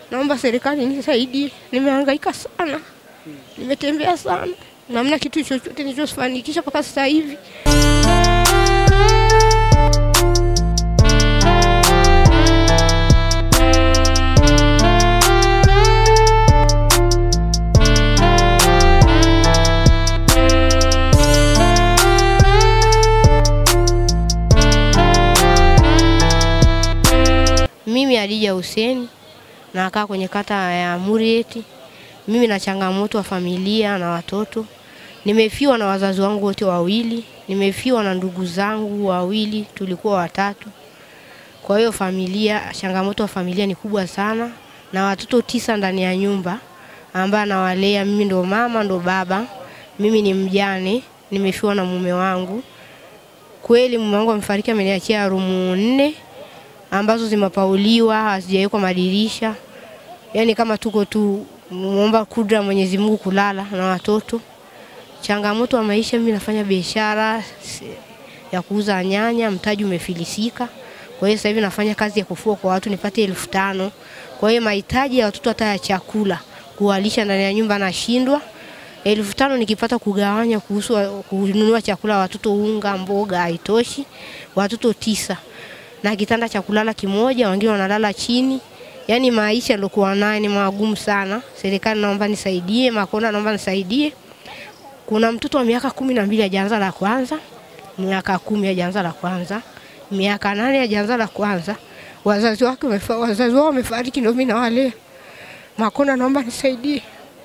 Naomba serikali nisaidie, nimehangaika sana, nimetembea sana, namna kitu chochote nilichofanikisha mpaka sasa hivi. Mimi Hadija Hussein nakaa kwenye kata ya Murieti. Mimi na changamoto wa familia na watoto. Nimefiwa na wazazi wangu wote wawili, nimefiwa na ndugu zangu wawili, tulikuwa watatu. Kwa hiyo familia, changamoto wa familia ni kubwa sana, na watoto tisa ndani ya nyumba ambaye nawalea mimi, ndo mama ndo baba. Mimi ni mjane, nimefiwa na mume wangu. Kweli mume wangu amefariki, ameniachia rumu nne ambazo zimepauliwa hazijawekwa madirisha, yaani kama tuko tu muomba kudra Mwenyezi Mungu kulala na watoto. Changamoto wa maisha, mimi nafanya biashara ya kuuza nyanya, mtaji umefilisika. Kwa hiyo sasa hivi nafanya kazi ya kufua kwa watu nipate elfu tano. Kwa hiyo mahitaji ya watoto hata ya chakula kuwalisha ndani ya nyumba nashindwa. Elfu tano nikipata kugawanya kuhusu kununua chakula watoto, unga, mboga haitoshi. Watoto tisa na kitanda cha kulala kimoja, wengine wanalala chini. Yaani maisha yaliokuwa nayo ni magumu sana. Serikali naomba nisaidie, Makonda naomba nisaidie. Kuna mtoto wa miaka kumi na mbili hajaanza la kwanza, miaka kumi hajaanza la kwanza, miaka nane hajaanza la kwanza. Wazazi wake wazazi wao wamefariki, ndio mimi nawalea. Makonda naomba nisaidie.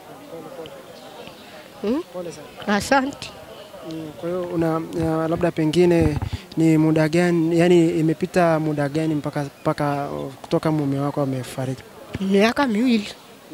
Hmm? Asante. Kwa hiyo una ya, labda pengine ni muda gani, yani imepita muda gani mpaka mpaka kutoka mume wako amefariki? Miaka miwili.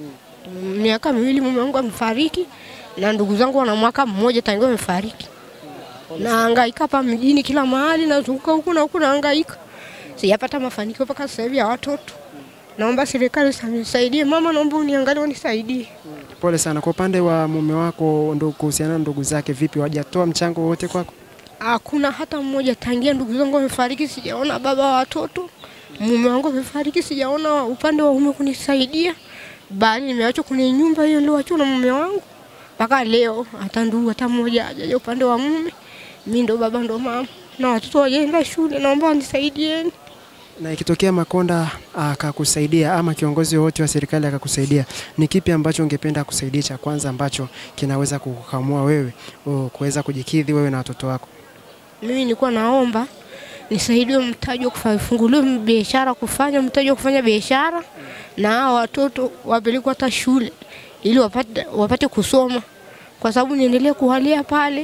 Miaka miwili mume wangu amefariki na ndugu zangu wana mwaka mmoja tangu amefariki. Nahangaika hapa mjini kila mahali, nazunguka huku na huku nahangaika. Sijapata mafanikio mpaka sasa hivi ya watoto. Naomba serikali nisaidie. Mama, naomba uniangalie unisaidie. Pole sana. Kwa upande wa mume wako, ndo kuhusiana na ndugu zake, vipi, wajatoa mchango wote kwako? Hakuna hata mmoja tangia ndugu zangu wamefariki, sijaona baba wa watoto. Mume wangu amefariki, sijaona upande wa mume kunisaidia, bali nimeachwa kwenye nyumba hiyo nilioachwa na mume wangu mpaka leo. Hata ndugu hata mmoja hajaja upande wa mume. Mimi ndo baba ndo mama na watoto wajaenda shule, naomba wanisaidieni. Na ikitokea Makonda akakusaidia ama kiongozi wowote wa serikali akakusaidia, ni kipi ambacho ungependa kusaidia cha kwanza ambacho kinaweza kukamua wewe o, kuweza kujikidhi wewe na watoto wako? Mimi nilikuwa naomba nisaidiwe mtaji wa kufunguliwa biashara, kufanya mtaji wa kufanya biashara, na hao watoto wapelekwe hata shule ili wapate, wapate kusoma, kwa sababu niendelee kuwalia pale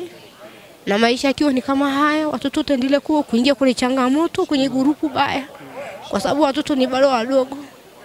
na maisha akiwa ni kama haya, watoto wataendelea kuwa kuingia kwenye changamoto, kwenye gurupu baya, kwa sababu watoto ni bado wadogo.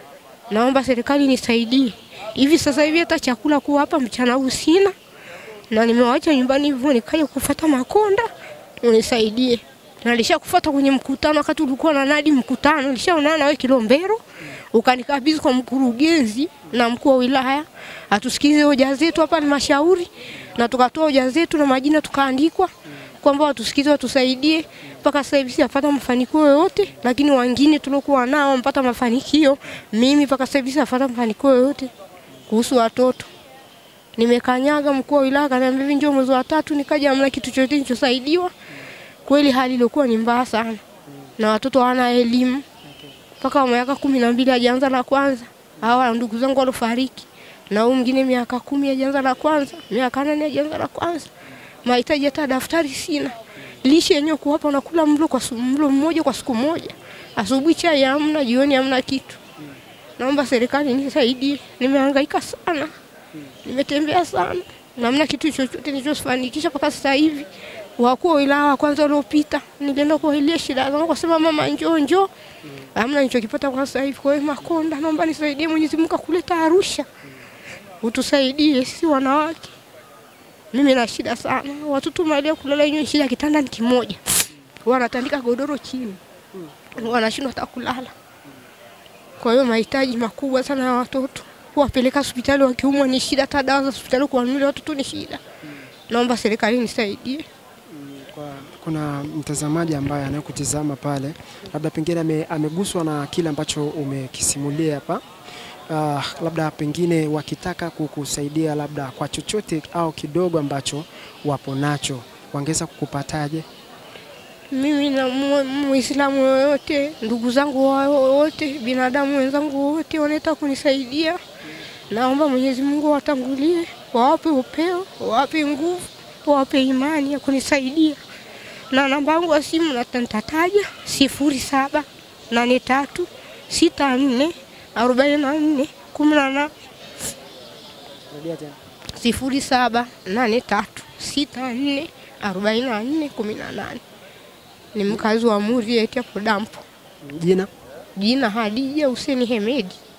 Naomba serikali nisaidie. Hivi sasa hivi hata chakula kuwa hapa mchana huu sina, na nimewacha nyumbani hivyo nikaja kufuata Makonda unisaidie. Na nilishakufuata kwenye mkutano, wakati ulikuwa na nadi mkutano, nilishaonana nawe Kilombero, ukanikabidhi kwa mkurugenzi na mkuu wa wilaya atusikize hoja zetu hapa halmashauri, na tukatoa hoja zetu na majina tukaandikwa kwamba watusikize, watusaidie. Mpaka sasa hivi sijapata mafanikio yoyote, lakini wengine tuliokuwa nao wamepata mafanikio. Mimi mpaka sasa hivi sijapata mafanikio yoyote kuhusu watoto. Nimekanyaga, mkuu wa wilaya akaniambia hivi, njoo mwezi wa tatu, nikaja, hamna kitu chochote nilichosaidiwa. Kweli hali ilikuwa ni mbaya sana, na watoto hawana elimu mpaka miaka kumi na mbili hajaanza la kwanza. Hawa ndugu zangu walofariki, na huyu mwingine miaka kumi hajaanza la kwanza, miaka nane hajaanza la kwanza. Mahitaji hata daftari sina, lishe yenyewe kuwapa, unakula mlo kwa mlo mmoja kwa siku moja, asubuhi chai hamna, jioni hamna kitu. Naomba serikali nisaidie, nimehangaika sana, nimetembea sana, namna kitu chochote nilichofanikisha mpaka sasa hivi. Wakuu wa wilaya wa kwanza waliopita, nilienda kuwaeleza shida zangu, kasema mama, njoo njoo, hamna nilichokipata kwa sasa hivi. Kwa hiyo Makonda, naomba nisaidie, Mwenyezi Mungu akuleta Arusha, utusaidie sisi wanawake. Mimi na shida sana, watoto mahali ya kulala yenyewe shida, kitanda ni kimoja, wanatandika godoro chini, wanashindwa hata kulala. Kwa hiyo mahitaji makubwa sana ya watoto, kuwapeleka hospitali wakiumwa ni shida, hata dawa za hospitali kuwanunulia watoto ni shida. Naomba serikali nisaidie. Kwa, kuna mtazamaji ambaye anayekutizama pale, labda pengine ame, ameguswa na kile ambacho umekisimulia hapa uh, labda pengine wakitaka kukusaidia labda kwa chochote au kidogo ambacho wapo nacho wangeweza kukupataje? Mimi na mu- Muislamu yoyote, ndugu zangu wa- wote, binadamu wenzangu wote wanataka kunisaidia, naomba Mwenyezi Mungu watangulie, wawape upeo, wawape nguvu, wawape imani ya kunisaidia. Na namba yangu ya simu na nitataja sifuri saba nane tatu sita nne arobaini na nne kumi na nane Rudia tena. sifuri saba nane tatu sita nne arobaini na nne kumi na nane. Ni mkazi wa Murieti hapo dampo. Jina? Jina Hadija Huseni Hemedi.